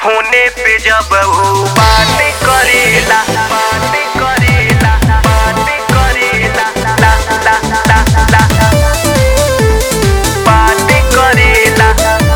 होने पे जब वो बात करेला बात करेला बात करेला ला ला ला ला बात करेला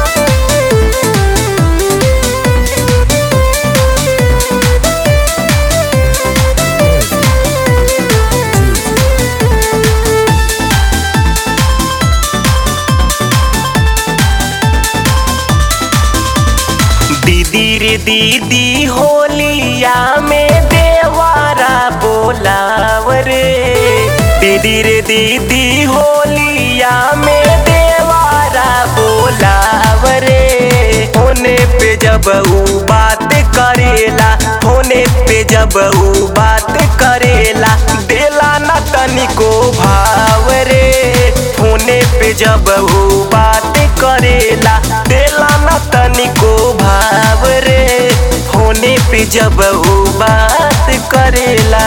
दीदी रे दीदी होलिया में देवारा बोलाव रे दीदी रे दीदी होलिया में देवारा बोलाव रे होने पे जब ऊ बात करेला होने पे जब ऊ बात करेला देला न तनिको भाव रे होने पे जब ऊ बात करेला देला न तनिको भाव रे होने पे जब ऊ बात करेला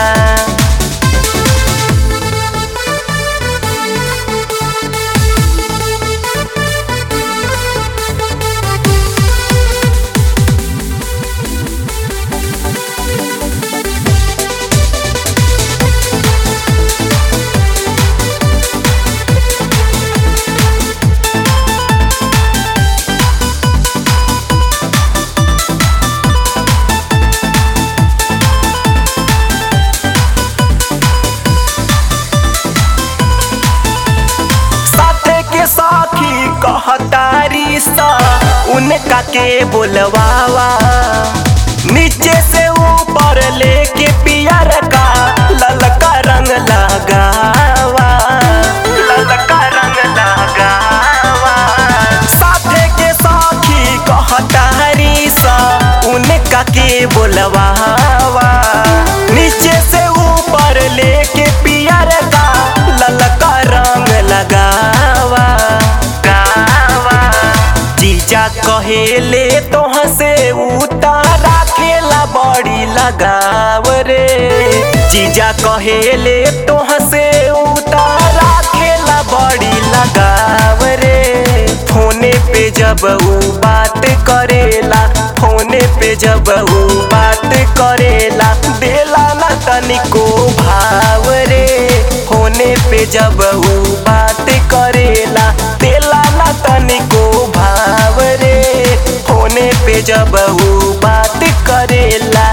साथे के साखी कहतारी सा उनका के बोलवावा नीचे से ऊपर लेके पियर का ललका रंग लगावा ललका रंग लगावा साथे के साखी कहतारी सा उनका के बोलवावा नीचे से ऊपर लेके पियर का ललका रंग लगावा गावा जीजा कहेले तोह से उतारा खेला बड़ी लगाव रे जीजा कहेले तोह से उतारा खेला बड़ी लगाव रे फोने पे जब ऊ बात करेला फोने पे जब ऊ बात करेला देला ना तनिको भाव रे होने पे जब ऊ बात करेला देला ना तनिको भाव रे होने पे जब ऊ बात करेला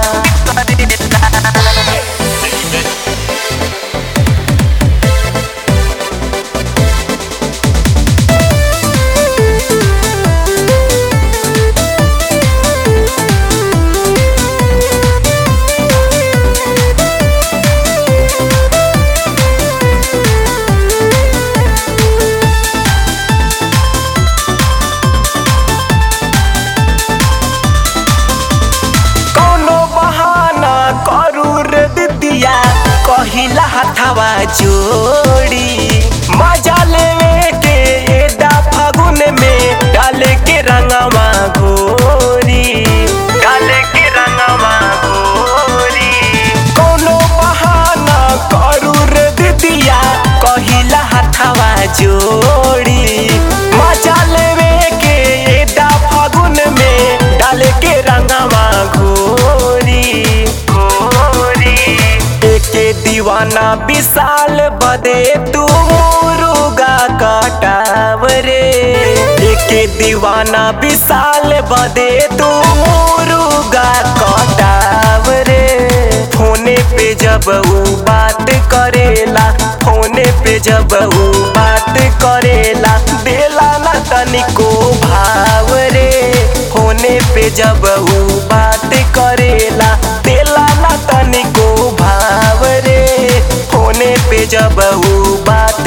कौनो बहाना करू रे दिदिया कहिला हथवा जोड़ी मजा लेवे के एदा फागुन में डाले के रंगवा घोरी डाले के रंगवा घोरी कौनो बहाना करू रे दिदिया कहिला हथवा जोड़ी मजा लेवे के एदा फागुन में डाले के रंगवा घोरी घोरी एके दीवाना विशाल बदे तू मुरुगा कटाव रे एके दीवाना विशाल बदे तू मुरुगा कटाव रे फोने पे जब ऊ बात करेला फोने पे जब ऊ बात करेला देला ना तनिको भाव रे होने पे जब ऊ बात करेला देला ना तनिको भाव रे होने पे जब ऊ बात